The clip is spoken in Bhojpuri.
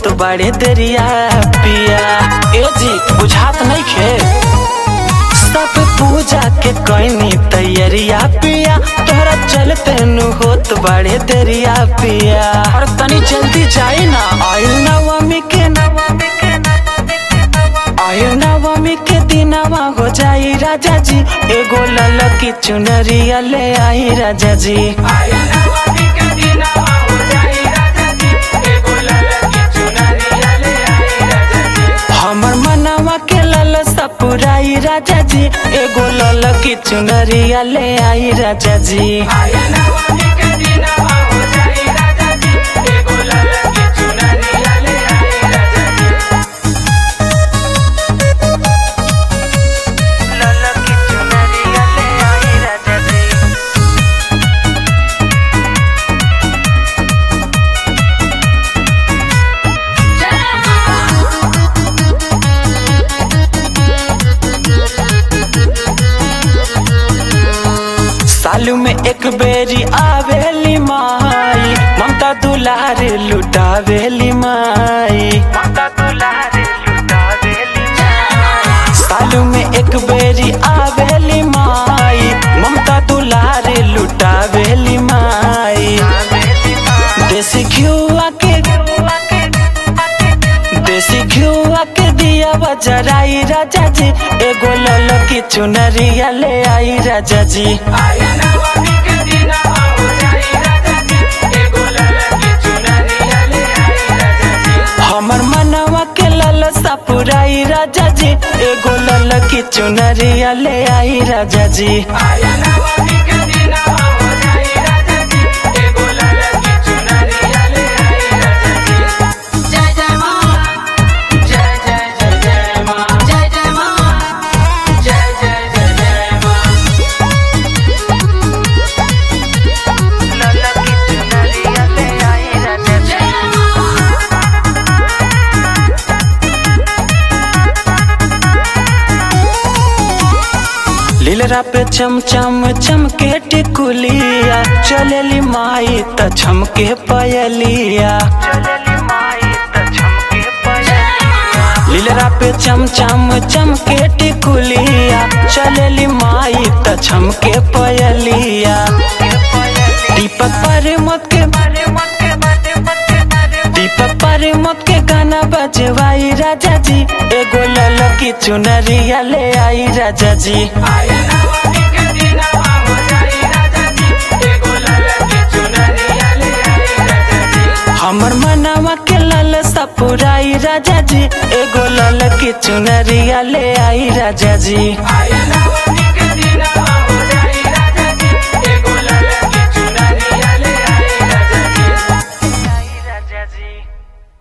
होत बड़े दरिया पिया ए जी बुझात नहीं खे सब पूजा के कैनी तैयारिया पिया तोहरा चलते नु होत बड़े दरिया पिया और तनी जल्दी जाई ना आयु नवमी के नवमी के आयु नवमी के दिनवा हो जाई राजा जी एगो ललकी चुनरिया ले आई राजा जी हमर मनवा के ललसा पुराई राजा जी एगो ललकी चुनरिया ले आई राजा जी ललकी चुनरिया ले आई राजा जी सालू में एक बेरी आवेली माई ममता दुलार लुटावेली माई ममता दुलार लुटावेली सालू में एक बेरी आवेली माई ममता दुलार लुटावेली माई देसी घिउआ के देसी घिउआ के दिया बजराई राजा जी एगो ललकी चुनरिया ले आई राजा जी हमर मनवा के ललसा पुराई राजा जी एगो ललकी चुनरिया ले आई राजा जी जय जय मां जय जय जय जय मां जय जय मां जय जय जय जय मां ललकी चुनरिया ले आई राजा जी जय मां लीलरा पे चम चम चमके टिकुलिया चलेली माई त छमके पयलिया लीलरा पे चम चम चमके टिकुलिया चलेली माई त छमके पयलिया दीपक पर मत के दीपक पर मत के गाना बजवाई राजा जी एगो ललकी चुनरिया ले आई राजा जी हमर मनवा के ललसा पुराई राजा जी एगो ललकी चुनरिया ले आई राजा जी I know